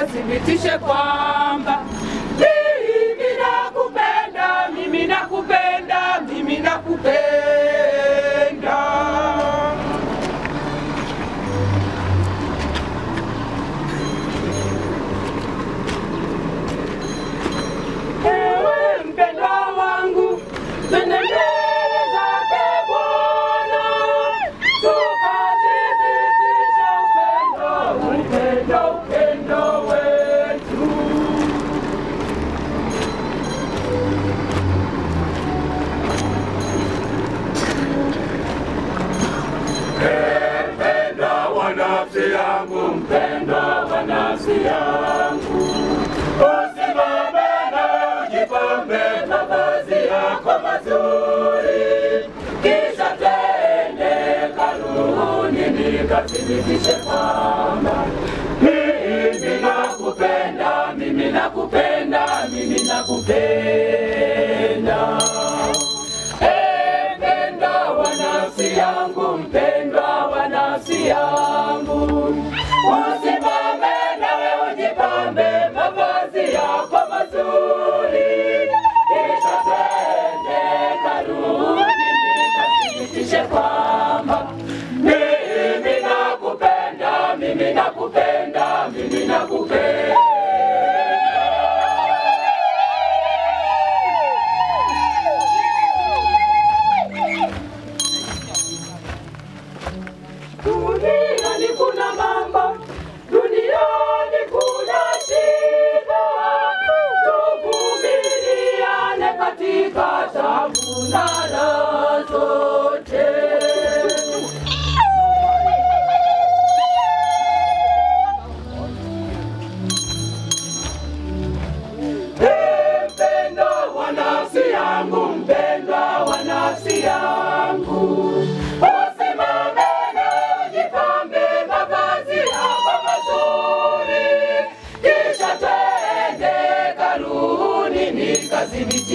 nikathibitishe kwamba mimi nakupenda, mimi nakupenda, mimi nakupenda. Ewe mpendwa wangu, twende mbele zake Bwana, tukathibitishe upendo, upendo, upendo wetu. Mpendwa wa nafsi yangu, mpendwa wa nafsi yangu, usimame na ujipambe mavazi yako mazuri, kisha twende kanuni nikathibitishe kwamba mimi nakupenda, mimi nakupenda, mimi nakupenda. Eh, mpendwa wa nafsi yangu, mpendwa wa nafsi yangu, usimame nawe ujipambe mavazi yako mazuri, kisha twende karuni nikathibitishe kwamba mimi nakupenda, mimi nakupenda, mimi nakupenda. Duniani kuna mambo, duniani kuna shida, tuvumiliane katika tabu na raha zote. Ee Mpendwa wa nafsi yangu, mpendwa wa nafsi yangu, usimame na ujipambe mavazi yako mazuri, kisha twende karuni nikathibitishe